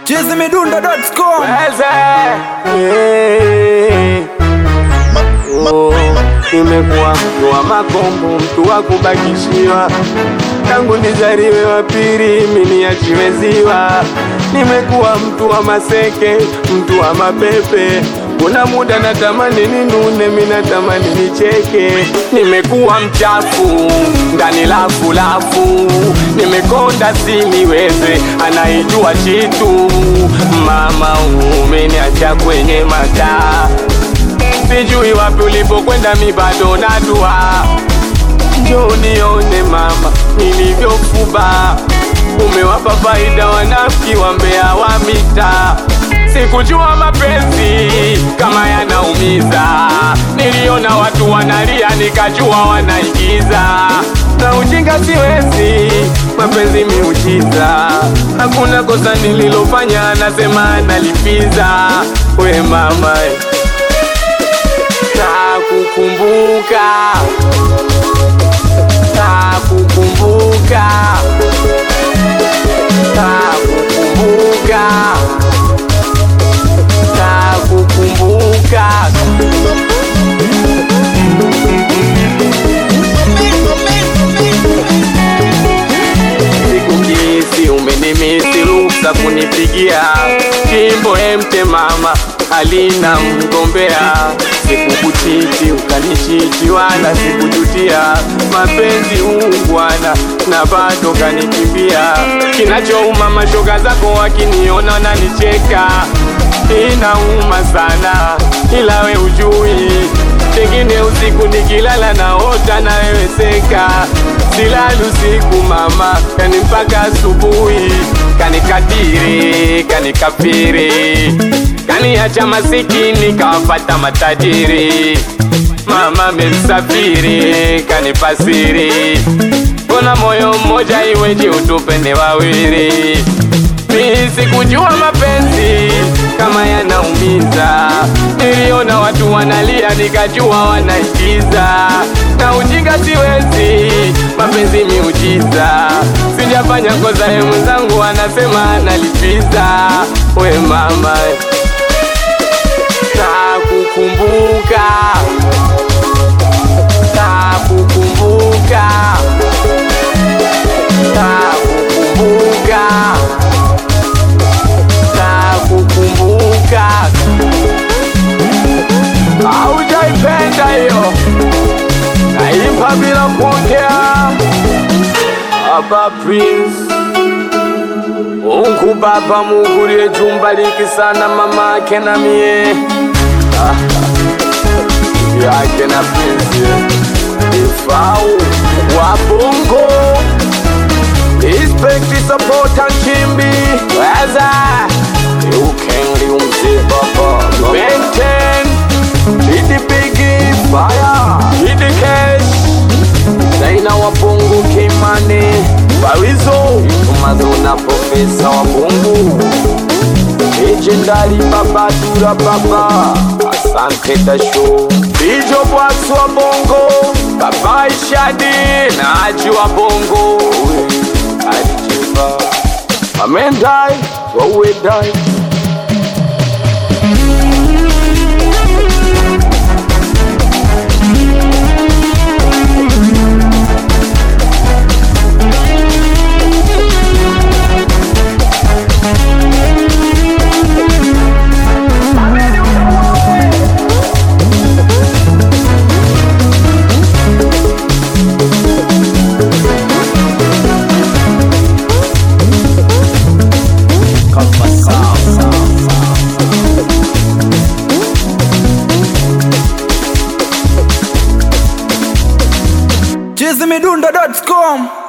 chizimidundo.com Weze. Eh. Oh, Nimekuwa mtu wa makombo, mtu wa kubakishiwa, tangu nizaliwe wa pili mimi niachiwe ziwa. Nimekuwa mtu wa maseke, mtu wa mapepe, kuna muda natamani ninune, mimi natamani nicheke. Nimekuwa mchafu ndani lafu lafu, nimekonda siniweze, anaijua chitu. Mama umeniacha kwenye mataa sijui wapi ulipokwenda, mi bado nadua. Njoo nione mama nilivyofuba, umewapa faida wanafiki wa mbea wa mita. Sikujua mapenzi kama yanaumiza, niliona watu wanalia nikajua wanaigiza. Na ujinga siwezi, mapenzi miujiza, hakuna kosa nililofanya, nasema nalipiza. We mama Nakukumbuka, nakukumbuka, nakukumbuka, nakukumbuka. Sikukisi umenimisi, ruksa kunipigia kimbo emte mama halina mgombea. Sikukuchiti ukanichiti, wala sikujutia mapenzi ungwana, na bado kanikimbia. Kinachouma mashoga zako wakiniona nanicheka, inauma sana, ila we ujui Pengine usiku nikilala naota na wewe seka, silali usiku mama, yani mpaka asubuhi, kanikadiri kanikafiri, kaniacha masikini kawafata matajiri. Mama memsafiri kanipasiri, mbona moyo mmoja iweje utupende wawili? Mi sikujua mapenzi kama yanaumiza, niliona watu wanalia nikajua wanaigiza, na ujinga siwezi, mapenzi miujiza, sijafanya kosa, ye mwenzangu anasema nalipiza. We mama, nakukumbuka, nakukumbuka, nakukumbuka nakukumbuka. Haujaipenda hiyo, naimba bila kuongea. Baba Prince, Mungu Baba, Mungu liye jumbaliki sana mama yake na mie Ah, yake na Prince ifau wa bongo Respect, support and chimbi Weza Ukengi umziba baba Maintain Hit the biggie fire Hit the cash Zaina wa bongo kimane Barizo Tumaduna profesa wa bongo Legendary baba dura baba Asante tasho Bijo Bwax wa bongo Baba Ishadi na Aji wa bongo Alijiba Amendai Wawedai chizimidundo.com